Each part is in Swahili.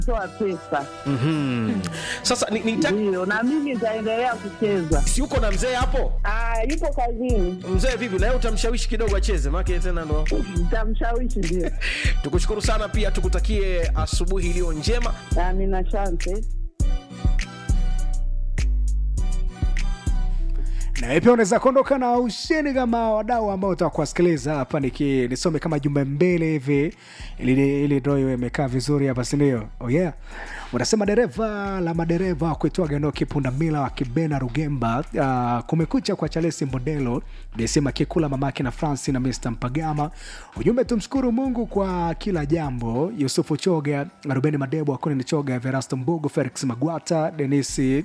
toa pesa. Mhm. Sasa ni, ni Ndio, na mimi nitaendelea kucheza. si uko na mzee hapo? Ah, yupo kazini, Mzee vipi, na yeye utamshawishi kidogo acheze, maana tena ndo. nitamshawishi ndio. Tukushukuru sana pia, tukutakie asubuhi iliyo njema. Amina, asante. na wewe pia unaweza kuondoka na ushindi kama wadau ambao utakuwasikiliza hapa niki nisome kama jumbe mbili hivi ili ili ndio iwe imekaa vizuri hapa si ndio oh yeah unasema dereva la madereva kuitoa Genoki Pundamila wa Kibena Rugemba uh, kumekucha kwa Charles Mbondelo desema Kikula mamake na Franci na Mr Mpagama ujumbe tumshukuru Mungu kwa kila jambo Yusufu Choga Rubeni Madebo Akoni Choga Verasto Mbugu Felix Magwata Denisi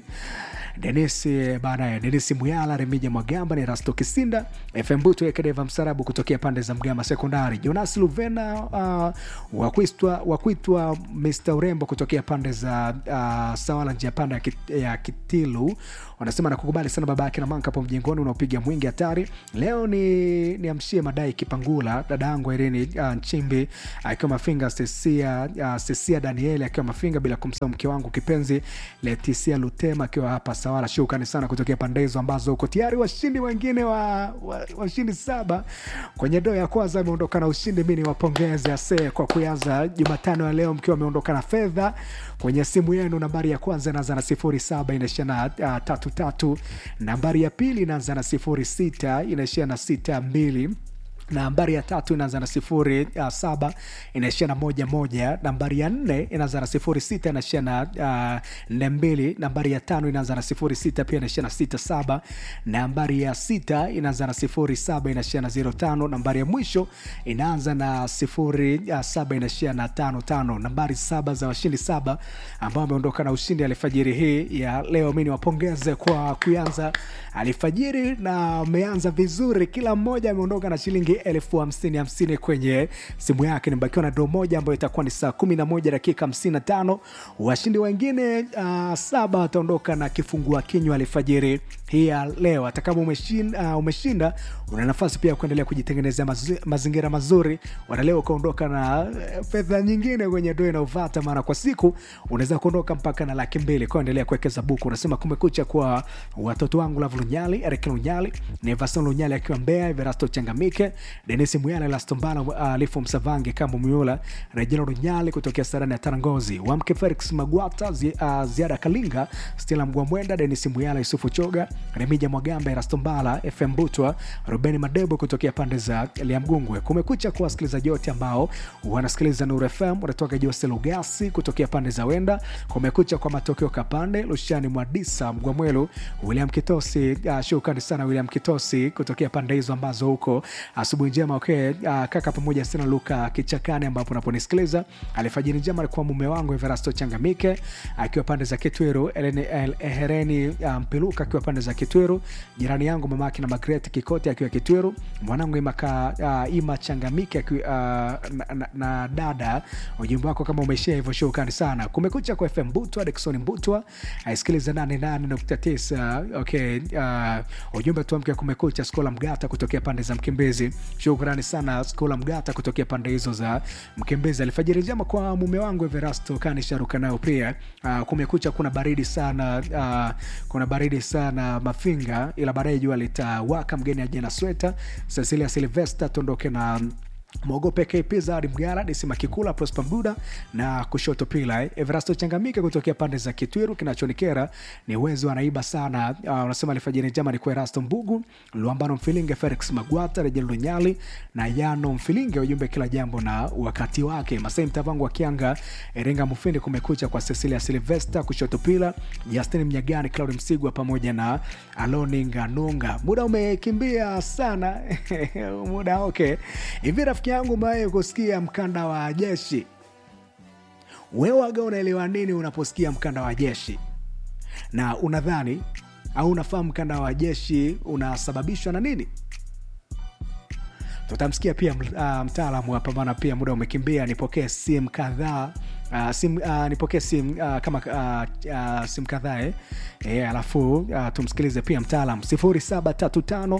Denisi baadaye Denisi Muyala, Remija Mwagamba ni Rasto Kisinda, FM Butu Ekedeva Msarabu kutokea pande za Mgama Sekondari, Jonas Luvena uh, wakuitwa wakuitwa Mr Urembo kutokea pande za uh, Sawala njia panda ya, kit, ya Kitilu wanasema nakukubali sana baba yake na manka hapo mjengoni unaopiga mwingi hatari. Leo ni niamshie madai Kipangula, dada yangu Irene uh, Nchimbi akiwa Mafinga, Sesia uh, Sesia Danieli akiwa Mafinga, bila kumsahau mke wangu kipenzi Letisia Lutema akiwa hapa Sawala. Shukrani sana kutokea pande hizo ambazo uko tayari. Washindi wengine wa, wa, washindi saba kwenye doo ya kwanza ameondoka na ushindi. Mi ni wapongeze ase kwa kuanza Jumatano ya leo mkiwa ameondoka na fedha kwenye simu yenu. Nambari ya kwanza inaanza na sifuri saba inaishia na uh, tatu tatu. Nambari ya pili inaanza na sifuri sita inaishia na sita mbili nambari ya tatu inaanza na sifuri uh, saba inaishia na moja moja nambari ya nne inaanza na sifuri sita inaishia na uh, nne mbili nambari ya tano inaanza na sifuri sita pia inaishia na sita saba nambari ya sita inaanza na sifuri saba inaishia na zero tano nambari ya mwisho inaanza na sifuri uh, saba inaishia na tano tano nambari saba za washindi saba ambao wameondoka na ushindi alfajiri hii ya leo mi niwapongeze kwa kuanza alfajiri na ameanza vizuri kila mmoja ameondoka na shilingi elfu hamsini hamsini kwenye simu yake nimebakiwa na doo moja ambayo itakuwa ni saa kumi na moja dakika hamsini na tano washindi wengine uh, saba wataondoka na kifungua kinywa alfajiri hii ya leo hata kama umeshinda, uh, umeshinda una nafasi pia ya kuendelea kujitengenezea mazi, mazingira mazuri wanaleo ukaondoka na uh, fedha nyingine kwenye doo inaovata maana kwa siku unaweza kuondoka mpaka na laki mbili kwa endelea kuwekeza buku unasema kumekucha kwa watoto wangu lavu lunyali erik lunyali nevason lunyali akiwa mbea verasto changamike denis muyala lastombala alifu msavange kambo muyula rejelo runyali kutokea sarani ya tarangozi wamke felix magwata zi, uh, ziada kalinga stila mgwamwenda denis muyala yusufu choga remija mwagamba erastombala fm butwa rubeni madebo kutokea pande za liamgungwe kumekucha kwa wasikilizaji wote ambao wanasikiliza nur fm unatoka jose lugasi kutokea pande za wenda kumekucha kwa matokeo kapande lushani mwadisa mgwamwelu william kitosi uh, shukrani sana william kitosi kutokea pande hizo ambazo huko asubuhi njema okay. uh, kaka pamoja sana luka kichakani ambapo unaponisikiliza alifajiri njema alikuwa mume wangu everasto changamike akiwa pande za kitwiru hereni mpiluka um, akiwa pande za kitwiru jirani yangu mamake na magret kikoti akiwa kitwiru mwanangu imaka, uh, ima changamike akiwa, uh, na, na, na dada ujumbe wako kama umeishia hivyo shukrani sana kumekucha kwa fm butwa dekson butwa aisikiliza 88.9 okay uh, ujumbe tuamke kumekucha skola mgata kutokea pande za mkimbizi shukrani sana skola mgata kutokea pande hizo za mkimbizi alifajiri njema kwa mume wangu everasto kanisharuka nayo pia uh, kumekucha kuna baridi sana uh, kuna baridi sana mafinga ila baadaye jua litawaka mgeni aje na sweta cecilia silvester tuondoke na mwogope kp zadi mgara disima kikula prosper mduda na kushoto pila eh. everasto changamike kutokea pande za kitwiru kinachonikera ni wezi wanaiba sana uh, unasema alifajiri njema ni kwa erasto mbugu luambano mfilinge felix magwata rejel lunyali na yano mfilinge ujumbe kila jambo na wakati wake masai mtavangu wa kianga erenga mufindi kumekucha kwa cecilia silvester kushoto pila justin mnyagani claudi msigwa pamoja na aloni nganunga muda umekimbia sana muda okay hivi rafiki yangu umewahi kusikia mkanda wa jeshi wewaga unaelewa nini unaposikia mkanda wa jeshi na unadhani au unafahamu mkanda wa jeshi unasababishwa na nini tutamsikia pia uh, mtaalamu hapa maana pia muda umekimbia nipokee simu kadhaa Uh, sim, uh, nipokee sim uh, kama uh, uh, sim kadhaa eh. eh, alafu uh, tumsikilize pia mtaalam 0735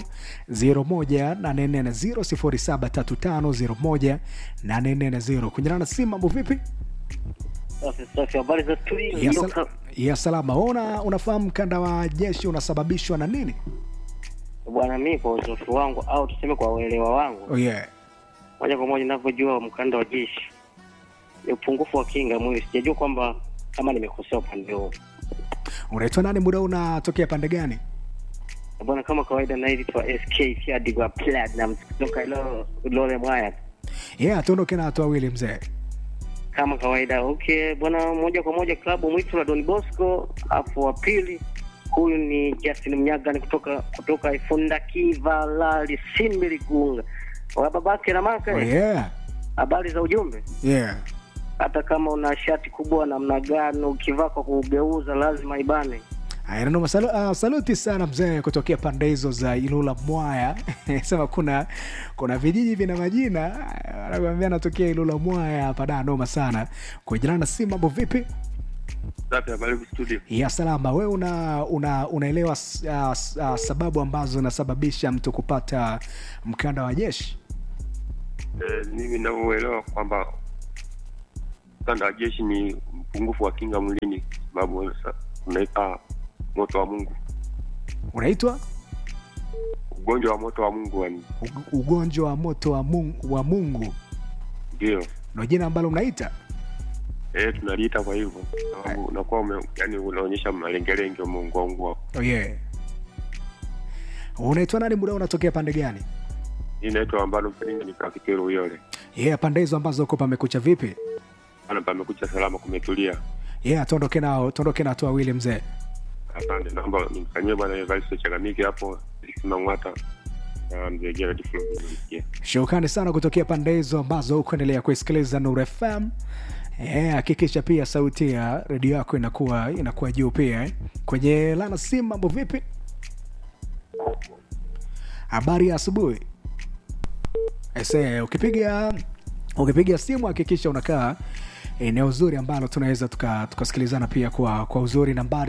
01840 0735 01840 kunyana na simu mambo vipi Safi safi, habari za studio? ya, Ndio sal ka- ya salama ona unafahamu mkanda wa jeshi unasababishwa na nini Bwana, mimi kwa uzoefu wangu au tuseme kwa uelewa wangu, oh, yeah. moja kwa moja ninavyojua mkanda wa jeshi ni upungufu wa kinga mwili. Sijajua kwamba kama nimekosea upande huo. unaitwa nani muda huu unatokea pande gani Bwana, kama kawaida naitwa SK Fiadigwa Platinum kutoka ilo Lole Mwaya. yeah, tuondoke na watu wawili mzee Kama kawaida, okay bwana, moja kwa moja klabu mwitu la Don Bosco, afu wa pili huyu ni Justin Mnyagani kutoka kutoka Ifunda Kivalali Simbi Ligunga. Wa babake na maka oh, yeah. habari za ujumbe Yeah. hata kama una shati kubwa namna gani ukivaa kwa kugeuza lazima ibane Haya, nanoma salu, uh, saluti sana mzee kutokea pande hizo za Ilula Mwaya. Sema kuna kuna vijiji vina majina anakuambia natokea Ilula Mwaya hapa da noma sana. Kwa jina na si mambo vipi? Safi, habari studio. Ya salama. Wewe una, una unaelewa s- uh, s- uh, sababu ambazo zinasababisha mtu kupata mkanda wa jeshi? Eh, mimi ninavyoelewa kwamba mkanda wa jeshi ni mpungufu wa kinga mwilini, sababu sa- unaita moto wa Mungu, Unaitwa ugonjwa wa moto wa Mungu, yani ug- ugonjwa wa moto wa Mungu, wa Mungu. ndio Ndio jina ambalo mnaita? eh, tunaliita kwa hivyo, sababu unakuwa ume, yani unaonyesha malengelenge umeunguaungua. Oh yeah. Unaitwa nani muda huu unatokea pande gani? Hii inaitwa ambalo mpiringa ni kakitero uyole Yeah, pande hizo ambazo uko pamekucha vipi? ana pamekucha salama, kumetulia. Yeah, tuondoke nao, tuondoke na watu wawili mzee. Asante, naomba nimfanyie bwana Evaristo Chagamiki hapo Simang'wata na mzee Gerard Fulbert nimsikie. Shukrani sana kutokea pande hizo ambazo kuendelea kuisikiliza Nuru FM. Eh, hakikisha pia sauti ya redio yako inakuwa inakuwa juu pia eh. Kwenye lana simu mambo vipi? Habari ya asubuhi. Ese, ukipiga ukipiga simu hakikisha unakaa eneo zuri ambalo tunaweza tuka- tukasikilizana pia kwa, kwa uzuri nambari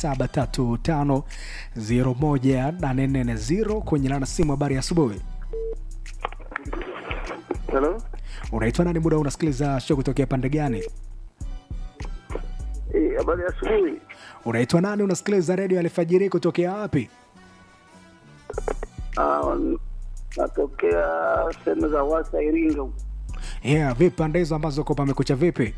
0735018440 kwenye lana simu habari ya asubuhi Hello? unaitwa nani muda huu unasikiliza show kutokea pande gani Eh, habari ya asubuhi. unaitwa nani unasikiliza redio alfajiri kutokea wapi Ah, natokea sehemu za Wasa Iringa. huko. yeah, vipi pande hizo ambazo uko pamekucha vipi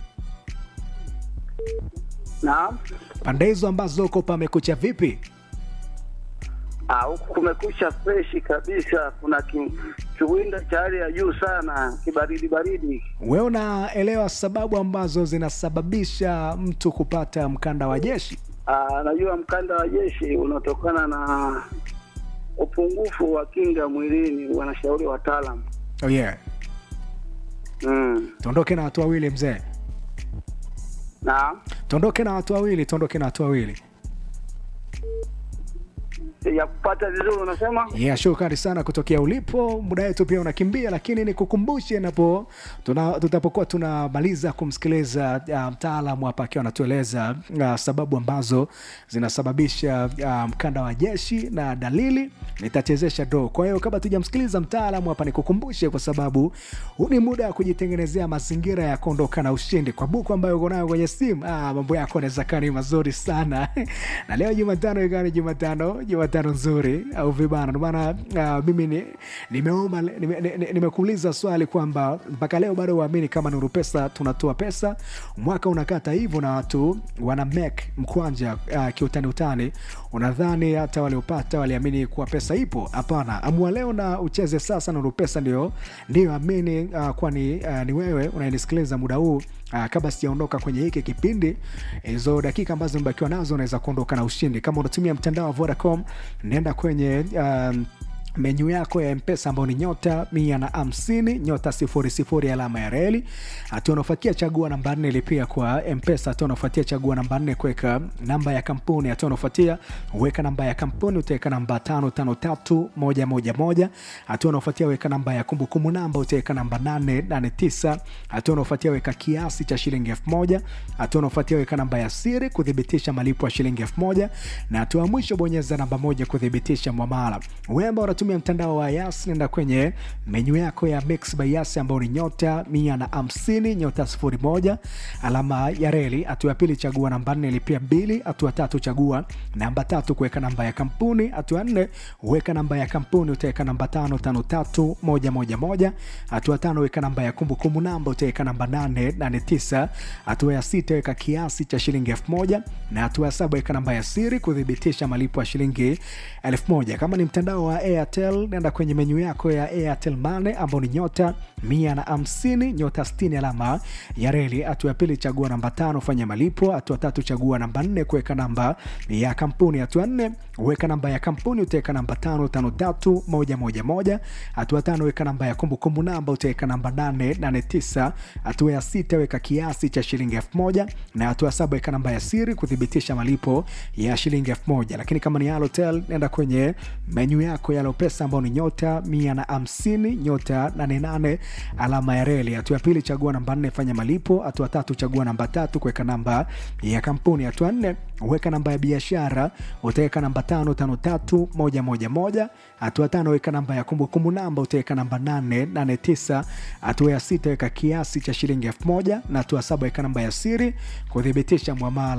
Naam. pande hizo ambazo uko pamekucha vipi Ah, huku kumekucha freshi kabisa. Kuna ki, kiwinda cha hali ya juu sana, kibaridi baridi. wewe unaelewa sababu ambazo zinasababisha mtu kupata mkanda wa jeshi Ah, najua mkanda wa jeshi unatokana na upungufu wa kinga mwilini, wanashauri wataalam. oh yeah. Mm. tuondoke na watu wawili mzee Naam. tuondoke na watu wawili tuondoke na watu wawili Ya kupata vizuri unasema? yeah, shukrani sana kutokea ulipo muda wetu pia unakimbia lakini nikukumbushe napo tuna, tutapokuwa tunamaliza kumsikiliza uh, mtaalamu hapa akiwa anatueleza uh, sababu ambazo zinasababisha uh, mkanda wa jeshi na dalili nitachezesha do kwa hiyo kabla tujamsikiliza mtaalamu hapa nikukumbushe kwa sababu huu ni muda wa kujitengenezea mazingira ya kuondoka na ushindi kwa buku ambayo uko nayo kwenye simu ah, mambo yako anaweza kaa ni mazuri sana na leo jumatano ikawa ni jumatano jumatano nzuri au vibana ndio maana uh, mimi ni- nimeomba nime- ni- ni- nimekuuliza swali kwamba mpaka leo bado uamini kama nuru pesa tunatoa pesa mwaka unakata hivyo na watu wana make mkwanja uh, kiutani utani unadhani hata waliopata waliamini kuwa pesa ipo hapana amua leo na ucheze sasa nuru pesa ndio ndio amini uh, kwani uh, ni wewe unayenisikiliza muda huu uh, kabla sijaondoka kwenye hiki kipindi hizo dakika ambazo imebakiwa nazo unaweza kuondoka na ushindi kama unatumia mtandao wa vodacom nenda kwenye um, menyu yako ya mpesa ambao ni nyota mia na hamsini nyota sifuri sifuri alama ya reli hatua unaofuatia chagua namba nne lipia kwa mpesa hatua unaofuatia chagua namba nne kuweka namba ya kampuni hatua unaofuatia weka namba ya kampuni utaweka namba tano tano tatu moja moja moja hatua unaofuatia weka namba ya kumbukumbu namba utaweka namba nane nane tisa hatua unaofuatia weka kiasi cha shilingi elfu moja hatua unaofuatia weka namba ya siri kuthibitisha malipo ya shilingi elfu moja na hatua ya mwisho bonyeza namba moja kuthibitisha mwamala wewe ambao unatumia unatumia mtandao wa yas nenda kwenye menyu yako ya mix by yas ambao ni nyota mia na hamsini nyota sifuri moja alama ya reli hatua ya pili chagua namba nne lipia mbili hatua tatu chagua namba tatu kuweka namba ya kampuni hatua nne weka namba ya kampuni utaweka namba tano tano tatu moja moja moja hatua tano weka namba ya kumbukumbu namba utaweka namba nane nane tisa hatua ya sita weka kiasi cha shilingi elfu moja na hatua ya saba weka namba ya siri kuthibitisha malipo ya shilingi elfu moja kama ni mtandao wa airtel nenda kwenye menyu yako ya airtel mane ambao ni nyota mia na hamsini nyota stini alama ya reli hatua ya pili chagua namba tano fanya malipo hatua tatu chagua namba nne kuweka namba ya kampuni hatua nne weka namba ya kampuni utaweka namba tano tano tatu moja moja moja hatua tano weka namba ya kumbukumbu namba utaweka namba nane nane tisa hatua ya sita weka kiasi cha shilingi elfu moja na hatua ya saba weka namba ya siri kuthibitisha malipo ya shilingi elfu moja lakini kama ni Halotel nenda kwenye menyu yako ya Lopesa ambao ni nyota mia na hamsini nyota nane nane alama ya reli hatua ya pili chagua namba nne fanya malipo hatua tatu chagua namba tatu kuweka namba ya kampuni hatua nne weka namba ya biashara utaweka namba tano tano tatu moja moja moja hatua tano weka namba ya kumbukumbu namba utaweka namba nane nane tisa hatua ya sita weka kiasi cha shilingi elfu moja na hatua saba weka namba ya siri kuthibitisha mwamala